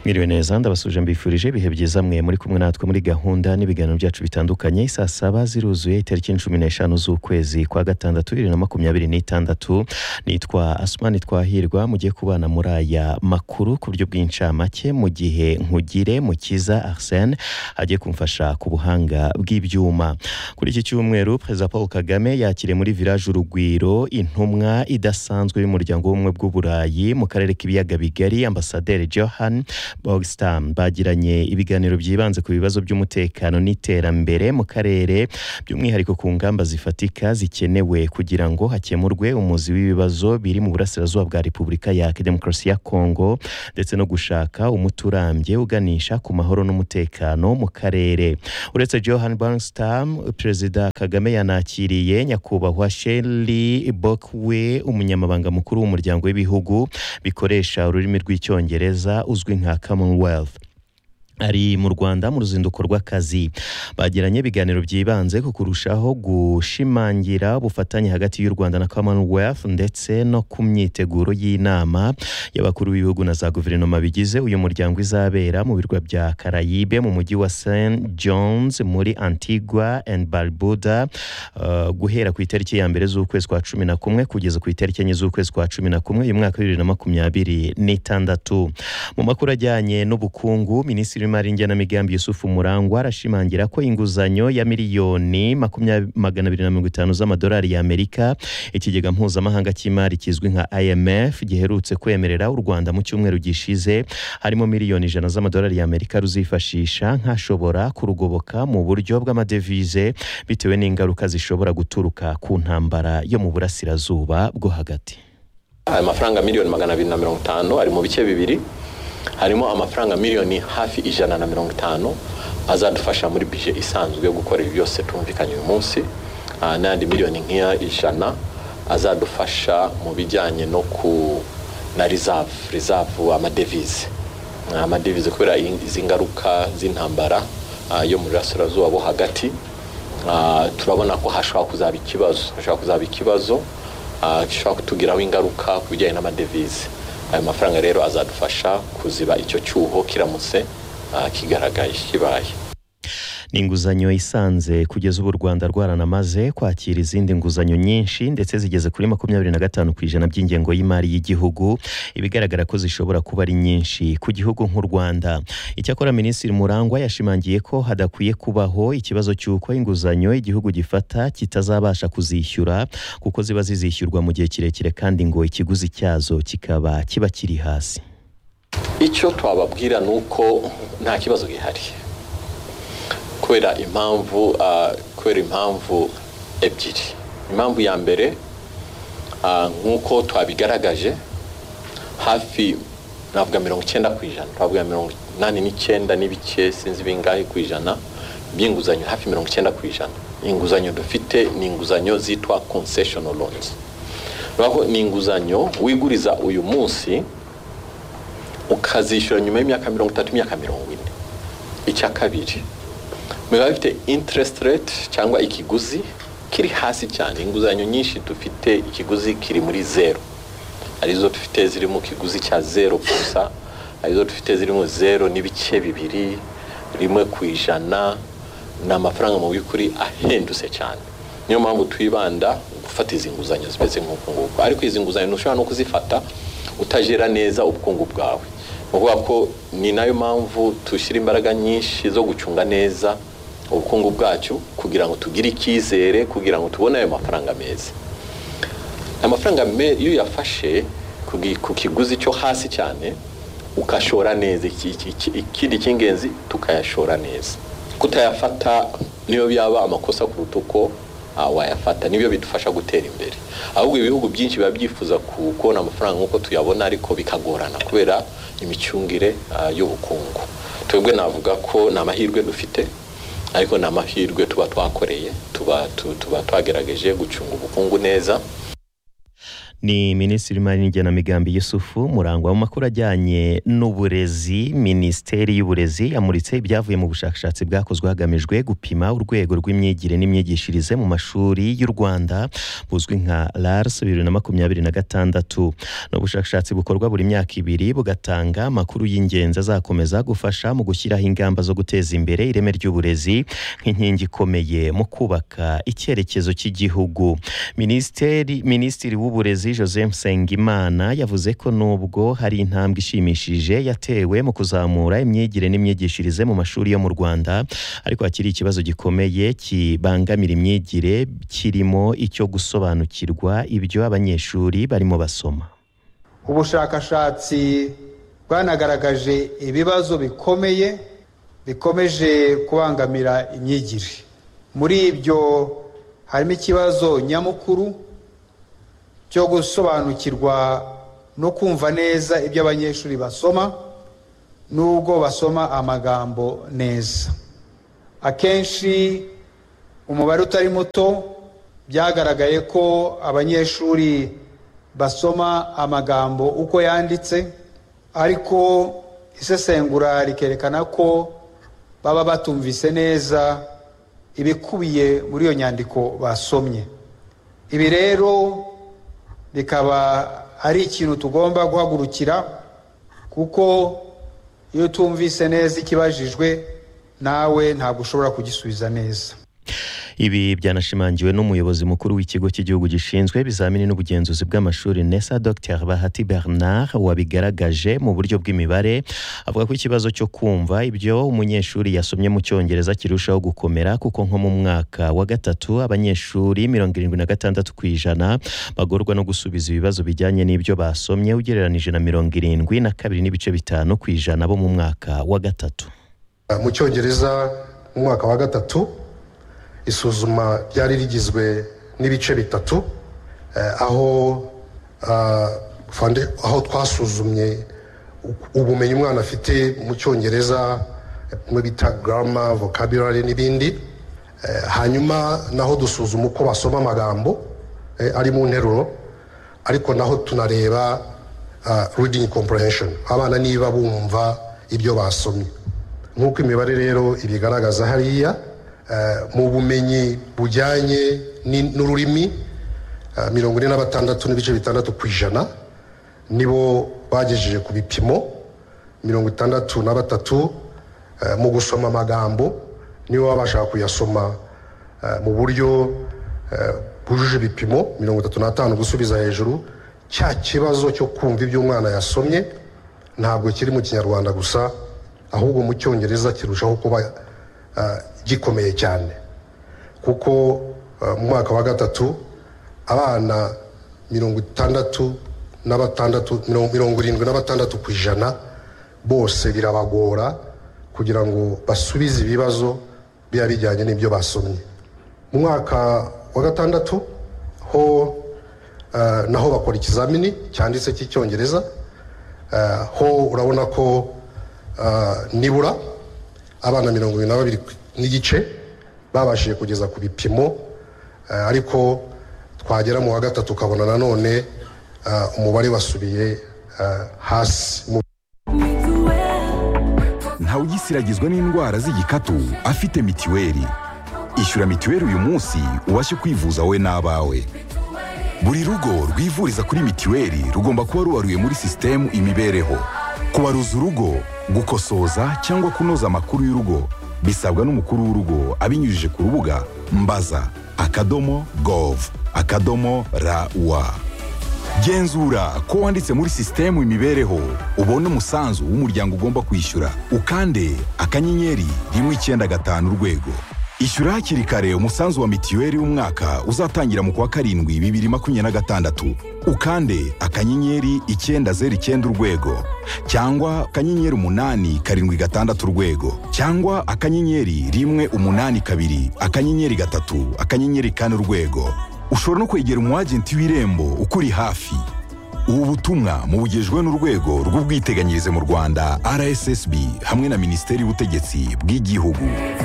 mwiriwe neza ndabasuje mbifurije ibihe byiza mwe muri kumwe natwe muri gahunda n'ibiganiro byacu bitandukanye saa saba ziruzuye itariki cumi n'eshanu z'ukwezi kwa gatandatu bibiri na makumyabiri n'itandatu nitwa asumani twahirwa mugiye kubana muri aya makuru ku buryo bw'incamake mu gihe nkugire mukiza arsene agiye kumfasha ku buhanga bw'ibyuma kuri iki cyumweru perezida paul kagame yakiriye muri village urugwiro intumwa idasanzwe y'umuryango w'ubumwe bw'uburayi mu karere k'ibiyaga bigari ambasaderi johan bogstam bagiranye ibiganiro byibanze ku bibazo by'umutekano n'iterambere mu karere by'umwihariko ku ngamba zifatika zikenewe kugira ngo hakemurwe umuzi w'ibibazo biri mu burasirazuba bwa repubulika ya demokarasi ya kongo ndetse no gushaka umuti urambye uganisha ku mahoro n'umutekano mu karere uretse johan bangstam perezida kagame yanakiriye nyakubahwa sheli bokwe umunyamabanga mukuru w'umuryango w'ibihugu bikoresha ururimi rw'icyongereza uzwi nka commonwealth ari mu rwanda mu ruzinduko rw'akazi bagiranye ibiganiro byibanze ku kurushaho gushimangira ubufatanye hagati y'u rwanda na commonwealth ndetse no ku myiteguro y'inama y'abakuru b'ibihugu na za guverinoma bigize uyu muryango izabera mu birwa bya karayibe mu mujyi wa st john's muri antigua and barbuda uh, guhera ku itariki ya mbere z'ukwezi kwa cumi na kumwe kugeza ku itariki enye z'ukwezi kwa cumi na kumwe uyu mwaka bibiri na makumyabiri n'itandatu mu makuru ajyanye n'ubukungu minisitiri w'imari ngenamigambi yusufu murangwa arashimangira ko inguzanyo ya miliyoni makumya- magana abiri na mirongo itanu z'amadolari y'amerika ikigega mpuzamahanga cy'imari kizwi nka imf giherutse kwemerera u rwanda mu cyumweru gishize harimo miliyoni ijana z'amadolari y'amerika ruzifashisha nkashobora kurugoboka mu buryo bw'amadevize bitewe n'ingaruka zishobora guturuka ku ntambara yo mu burasirazuba bwo hagati ayo mafaranga miliyoni magana abiri na mirongo itanu ari mu bice bibiri harimo amafaranga miliyoni hafi ijana na mirongo itanu azadufasha muri bije isanzwe yo gukora ibi byose tumvikanye uyu munsi ah, n'ayandi miliyoni nk'iya ijana azadufasha mu bijyanye no ku na reserve reserve amadevize Ah, amadevize kubera in- izi ngaruka z'intambara ah, yo mu burasirazuba bo hagati Ah, turabona ko hashobora kuzaba ikibazo hashobora kuzaba ikibazo ah, gishobora kutugiraho ingaruka ku bijyanye n'amadevize ayo mafaranga rero azadufasha kuziba icyo cyuho kiramutse ah, kigaragaye kibaye ni inguzanyo isanze kugeza ubu u rwanda rwaranamaze kwakira izindi nguzanyo nyinshi ndetse zigeze kuri makumyabiri na gatanu ku ijana by'ingengo y'imari y'igihugu ibigaragara ko zishobora kuba ari nyinshi ku gihugu nk'u rwanda icyakora minisitiri murangwa yashimangiye ko hadakwiye kubaho ikibazo cy'uko inguzanyo igihugu gifata kitazabasha kuzishyura kuko ziba zizishyurwa mu gihe kirekire kandi ngo ikiguzi cyazo kikaba kiba kiri hasi icyo twababwira ni uko nta kibazo gihari kubera impamvu ah, kubera impamvu ebyiri impamvu ya mbere ah, nk'uko twabigaragaje hafi navuga mirongo icyenda ku ijana twavuga mirongo inani n'icyenda n'ibice sinzi bingahe ku ijana by'inguzanyo hafi mirongo icyenda ku ijana inguzanyo dufite ni inguzanyo zitwa concessional loans baho ni inguzanyo wiguriza uyu munsi ukazishyura nyuma y'imyaka mirongo itatu imyaka mirongo ine icya kabiri biba bifite interest rate cyangwa ikiguzi kiri hasi cyane inguzanyo nyinshi dufite ikiguzi kiri muri zero arizo dufite ziri mu kiguzi cya zero gusa arizo dufite ziri mu zero n'ibice bibiri rimwe ku ijana ni amafaranga mu by'ukuri ahendutse cyane niyo mpamvu twibanda gufata izi nguzanyo zimeze nk'uku nguku ariko izi nguzanyo ntushobora no kuzifata utajera neza ubukungu bwawe ni ukuvuga ko ni nayo mpamvu dushyira imbaraga nyinshi zo gucunga neza ubukungu bwacu kugira ngo tugire icyizere kugira ngo tubone ayo mafaranga meza amafaranga me- iyo uyafashe ku gi- ku kiguzi cyo hasi cyane ukashora neza iki- iki- iki- ikindi cy'ingenzi tukayashora neza kutayafata niyo yaba amakosa kuruta uko ah, wayafata nibyo bidufasha gutera imbere ahubwo ibihugu byinshi biba byifuza ku- kubona amafaranga nk'uko tuyabona ariko bikagorana kubera imicungire ah, y'ubukungu twebwe navuga ko ni amahirwe dufite ariko ni amahirwe tuba twakoreye tuba tu- tuba twagerageje gucunga ubukungu neza ni minisitiri w'imari n'igenamigambi yusufu murangwa mu makuru ajyanye n'uburezi minisiteri y'uburezi yamuritse ibyavuye mu bushakashatsi bwakozwe hagamijwe gupima urwego rw'imyigire n'imyigishirize mu mashuri y'u rwanda buzwi nka rars bibiri na makumyabiri na gatandatu ni ubushakashatsi bukorwa buri myaka ibiri bugatanga amakuru y'ingenzi azakomeza gufasha mu gushyiraho ingamba zo guteza imbere ireme ry'uburezi nk'inkingi ikomeye mu kubaka icyerekezo cy'igihugu minisiteri minisitiri w'uburezi joseph nsengimana yavuze ko nubwo hari intambwe ishimishije yatewe mu kuzamura imyigire n'imyigishirize mu mashuri yo mu rwanda ariko hakiri ikibazo gikomeye kibangamira imyigire kirimo icyo gusobanukirwa ibyo abanyeshuri barimo basoma ubushakashatsi bwanagaragaje ibibazo bikomeye bikomeje kubangamira imyigire muri ibyo harimo ikibazo nyamukuru cyo gusobanukirwa no kumva neza ibyo abanyeshuri basoma n'ubwo basoma amagambo neza akenshi umubare utari muto byagaragaye ko abanyeshuri basoma amagambo uko yanditse ariko isesengura rikerekana ko baba batumvise neza ibikubiye muri iyo nyandiko basomye ibi rero bikaba ari ikintu tugomba guhagurukira kuko iyo utumvise neza ikibajijwe nawe ntabwo ushobora kugisubiza neza ibi byanashimangiwe n'umuyobozi mukuru w'ikigo cy'igihugu gishinzwe ibizamini n'ubugenzuzi bw'amashuri nesa dr bahati bernard wabigaragaje mu buryo bw'imibare avuga ko ikibazo cyo kumva ibyo umunyeshuri yasomye mu cyongereza kirushaho gukomera kuko nko mu mwaka wa gatatu abanyeshuri mirongo irindwi na gatandatu ku ijana bagorwa no gusubiza ibibazo bijyanye n'ibyo basomye ugereranije na mirongo irindwi na kabiri n'ibice bitanu ku ijana bo mu mwaka wa gatatu mu cyongereza mu mwaka wa gatatu isuzuma ryari rigizwe n'ibice bitatu aho aho twasuzumye ubumenyi umwana afite mu cyongereza mu bita garama vocabulary n'ibindi hanyuma naho dusuzuma uko basoma amagambo ari mu nteruro ariko naho tunareba reading comprehension abana niba bumva ibyo basomye nk'uko imibare rero ibigaragaza hariya mu bumenyi bujyanye n'ururimi mirongo ine na batandatu n'ibice bitandatu ku ijana nibo bagejeje ku bipimo mirongo itandatu na batatu mu gusoma amagambo nibo baba bashaka kuyasoma mu buryo bwujuje ibipimo mirongo itatu n'atanu gusubiza hejuru cya kibazo cyo kumva ibyo umwana yasomye ntabwo kiri mu kinyarwanda gusa ahubwo mu cyongereza kirushaho kuba gikomeye cyane kuko mu mwaka wa gatatu abana mirongo itandatu na batandatu mirongo irindwi na batandatu ku ijana bose birabagora kugira ngo basubize ibibazo biba bijyanye n'ibyo basomye mu mwaka wa gatandatu ho naho bakora ikizamini cyanditse cy'icyongereza ho urabona ko nibura abana mirongo irindwi na babiri n'igice babashije kugeza ku bipimo ariko twagera mu wa gatatu ukabona nanone umubare wasubiye hasi ntawugisiragizwa n'indwara z'igikatu afite mitiweli ishyura mitiweli uyu munsi ubashe kwivuza wowe n'abawe buri rugo rwivuriza kuri mitiweli rugomba kuba rubaruye muri sisitemu imibereho kubaruza urugo gukosoza cyangwa kunoza amakuru y'urugo bisabwa n'umukuru w'urugo abinyujije ku rubuga mbaza akadomo gov akadomo rawa genzura ko wanditse muri sisitemu imibereho ubona umusanzu w'umuryango ugomba kwishyura ukande akanyenyeri rimwe icyenda gatanu urwego ishyura hakiri kare umusanzu wa mitiweli w'umwaka uzatangira mu kwa karindwi bibiri makumyabiri na gatandatu ukande akanyenyeri icyenda zeru icyenda urwego cyangwa akanyenyeri umunani karindwi gatandatu urwego cyangwa akanyenyeri rimwe umunani kabiri akanyenyeri gatatu akanyenyeri kane urwego ushobora no kwegera umu agenti w'irembo ukuri hafi ubu butumwa mubugejwe n'urwego rw'ubwiteganyirize mu rwanda rssb hamwe na minisiteri y'ubutegetsi bw'igihugu